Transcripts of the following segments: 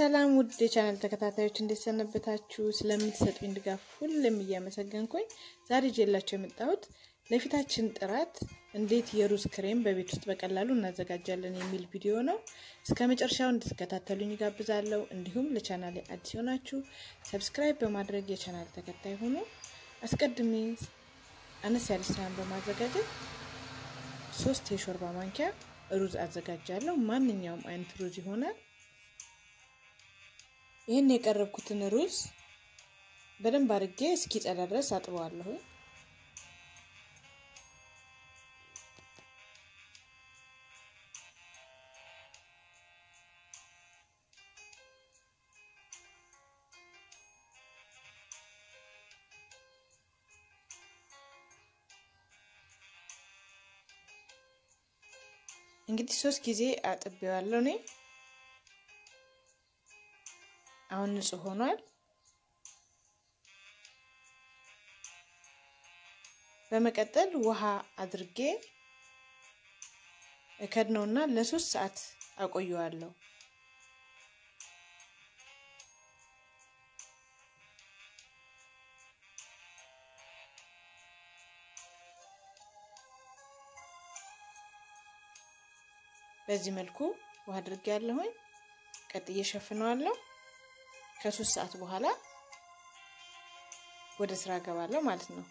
ሰላም ውድ የቻናል ተከታታዮች እንዴት ሰነበታችሁ? ስለምትሰጡኝ ድጋፍ ሁሌም እያመሰገንኩኝ ዛሬ ይዤላችሁ የመጣሁት ለፊታችን ጥራት እንዴት የሩዝ ክሬም በቤት ውስጥ በቀላሉ እናዘጋጃለን የሚል ቪዲዮ ነው። እስከ መጨረሻው እንድትከታተሉኝ ጋብዛለሁ። እንዲሁም ለቻናሌ አዲስ የሆናችሁ ሰብስክራይብ በማድረግ የቻናል ተከታይ ሆኑ። አስቀድሜ አነስ ያለ ሳህን በማዘጋጀት ሶስት የሾርባ ማንኪያ ሩዝ አዘጋጃለሁ። ማንኛውም አይነት ሩዝ ይሆናል። ይህን የቀረብኩትን ሩዝ በደንብ አድርጌ እስኪጸዳ ድረስ አጥበዋለሁ። እንግዲህ ሶስት ጊዜ አጥቤዋለሁ እኔ አሁን ንጹህ ሆኗል። በመቀጠል ውሃ አድርጌ እከድነውና ለሶስት ሰዓት አቆየዋለሁ። በዚህ መልኩ ውሃ አድርጌ ያለሁኝ ቀጥዬ ሸፍነዋለሁ። ከሶስት ሰዓት በኋላ ወደ ስራ እገባለሁ ማለት ነው።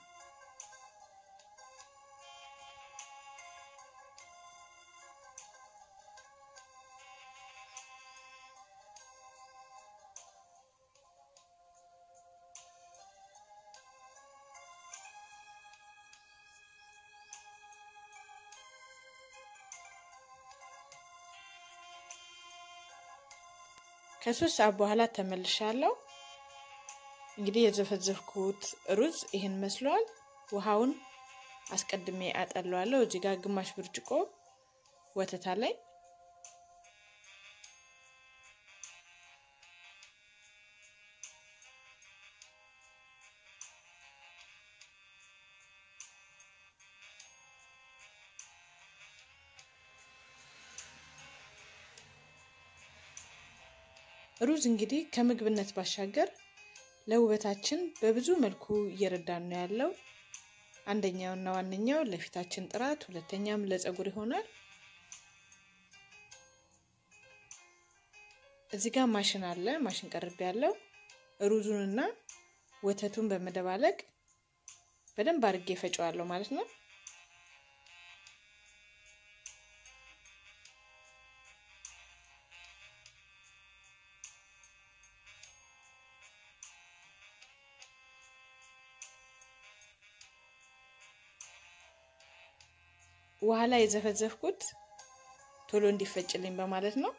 ከሶስት ሰዓት በኋላ ተመልሻለሁ። እንግዲህ የዘፈዘፍኩት ሩዝ ይህን መስሏል። ውሃውን አስቀድሜ አጠለዋለሁ። እዚህ ጋር ግማሽ ብርጭቆ ወተት አለኝ። ሩዝ እንግዲህ ከምግብነት ባሻገር ለውበታችን በብዙ መልኩ እየረዳን ነው ያለው። አንደኛውና ዋነኛው ለፊታችን ጥራት፣ ሁለተኛም ለፀጉር ይሆናል። እዚህ ጋር ማሽን አለ። ማሽን ቀርቤ ያለው ሩዙንና ወተቱን በመደባለቅ በደንብ አድርጌ ፈጨዋለሁ ማለት ነው። ውሃ ላይ የዘፈዘፍኩት ቶሎ እንዲፈጭልኝ በማለት ነው።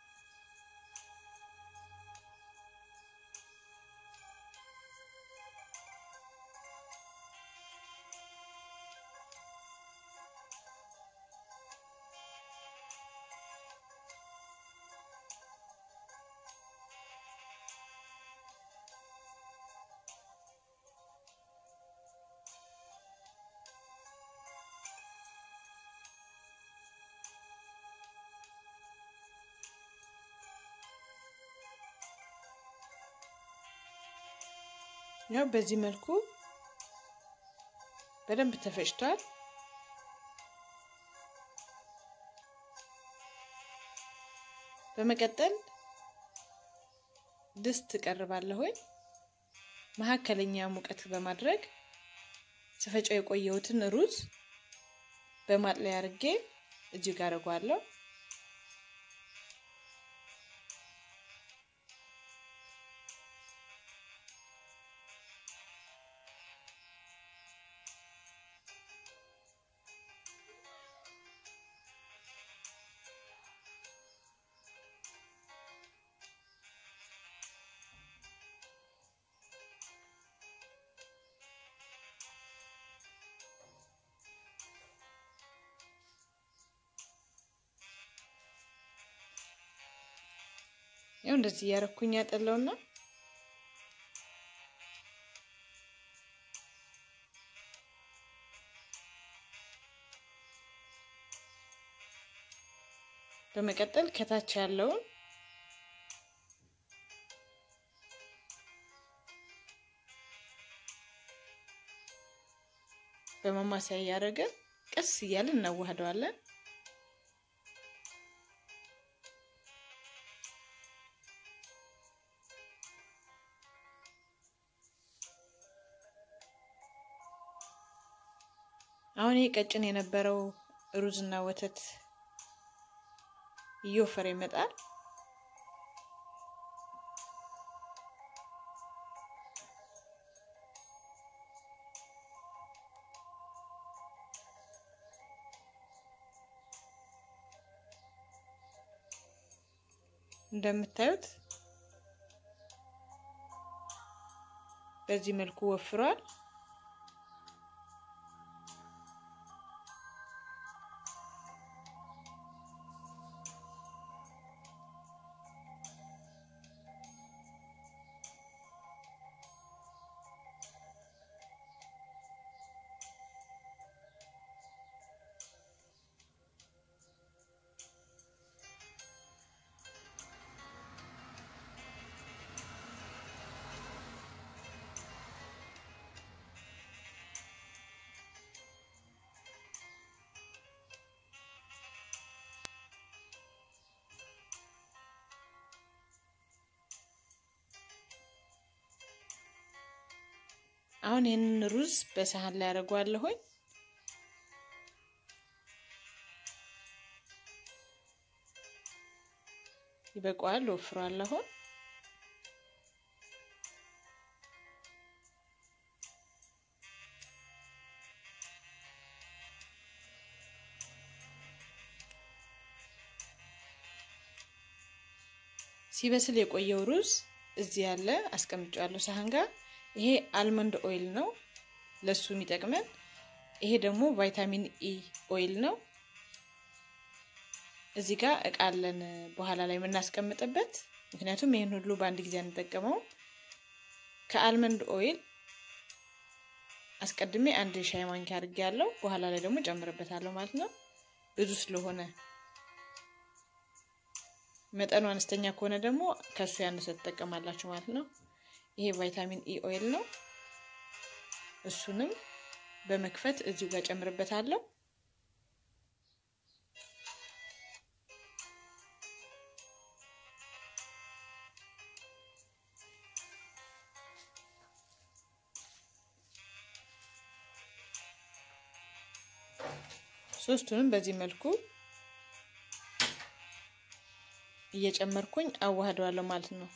ያው በዚህ መልኩ በደንብ ተፈጭቷል። በመቀጠል ድስት እቀርባለሁኝ። መካከለኛ ሙቀት በማድረግ ስፈጫው የቆየሁትን ሩዝ በማጥለያ አድርጌ እጅግ አድርጓለሁ። ያው እንደዚህ እያረኩኝ ያጠለውና በመቀጠል ከታች ያለውን በማማሰያ እያደረግን ቀስ እያልን እናዋህደዋለን። አሁን ይህ ቀጭን የነበረው ሩዝና ወተት እየወፈረ ይመጣል። እንደምታዩት በዚህ መልኩ ወፍሯል። አሁን ይህንን ሩዝ በሳህን ላይ አደርገዋለሁኝ። ይበቃዋል፣ ወፍሯል። አሁን ሲበስል የቆየው ሩዝ እዚህ ያለ አስቀምጫለሁ ሳህን ጋር። ይሄ አልመንድ ኦይል ነው ለሱ የሚጠቅመን። ይሄ ደግሞ ቫይታሚን ኢ ኦይል ነው። እዚህ ጋር እቃ አለን በኋላ ላይ የምናስቀምጥበት፣ ምክንያቱም ይህን ሁሉ በአንድ ጊዜ አንጠቀመው። ከአልመንድ ኦይል አስቀድሜ አንድ ሻይ ማንኪያ አድርጌ ያለው በኋላ ላይ ደግሞ ጨምርበታለሁ ማለት ነው። ብዙ ስለሆነ መጠኑ አነስተኛ ከሆነ ደግሞ ከሱ ያነሰ ትጠቀማላችሁ ማለት ነው። ይሄ ቫይታሚን ኢ ኦይል ነው። እሱንም በመክፈት እዚሁ ጋር ጨምርበታለሁ። ሶስቱንም በዚህ መልኩ እየጨመርኩኝ አዋህደዋለሁ ማለት ነው።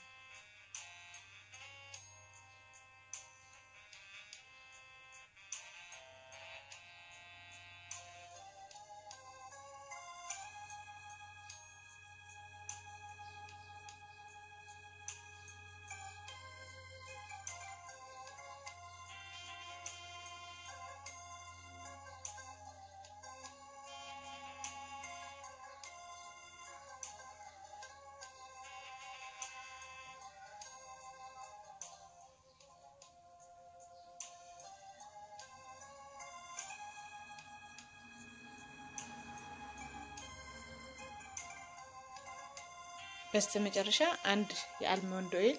በስተ መጨረሻ አንድ የአልመንድ ኦይል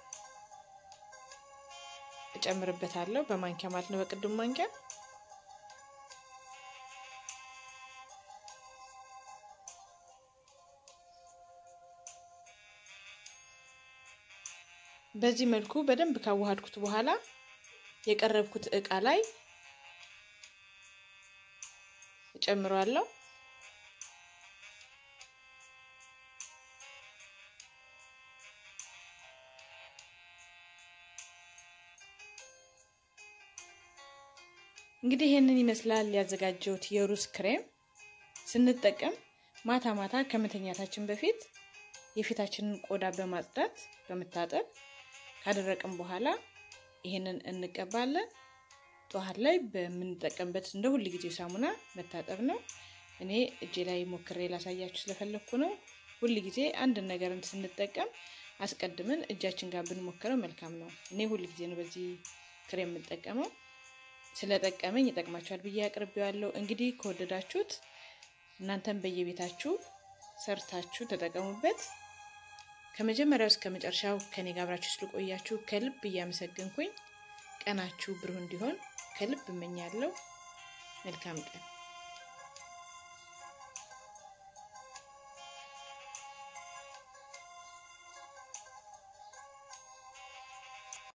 እጨምርበታለሁ በማንኪያ ማለት ነው፣ በቅድም ማንኪያ። በዚህ መልኩ በደንብ ካዋሃድኩት በኋላ የቀረብኩት እቃ ላይ እጨምረዋለሁ። እንግዲህ ይህንን ይመስላል ያዘጋጀሁት የሩዝ ክሬም። ስንጠቀም ማታ ማታ ከመተኛታችን በፊት የፊታችንን ቆዳ በማጽዳት በመታጠብ ካደረቅን በኋላ ይህንን እንቀባለን። ጠዋት ላይ በምንጠቀምበት እንደ ሁል ጊዜው ሳሙና መታጠብ ነው። እኔ እጄ ላይ ሞክሬ ላሳያችሁ ስለፈለግኩ ነው። ሁል ጊዜ አንድን ነገርን ስንጠቀም አስቀድመን እጃችን ጋር ብንሞክረው መልካም ነው። እኔ ሁል ጊዜ ነው በዚህ ክሬም የምጠቀመው። ስለጠቀመኝ ይጠቅማችኋል ብዬ አቅርቤዋለሁ። እንግዲህ ከወደዳችሁት እናንተም በየቤታችሁ ሰርታችሁ ተጠቀሙበት። ከመጀመሪያው እስከ መጨረሻው ከኔ ጋር አብራችሁ ስለቆያችሁ ከልብ እያመሰገንኩኝ ቀናችሁ ብሩህ እንዲሆን ከልብ እመኛለሁ። መልካም ቀን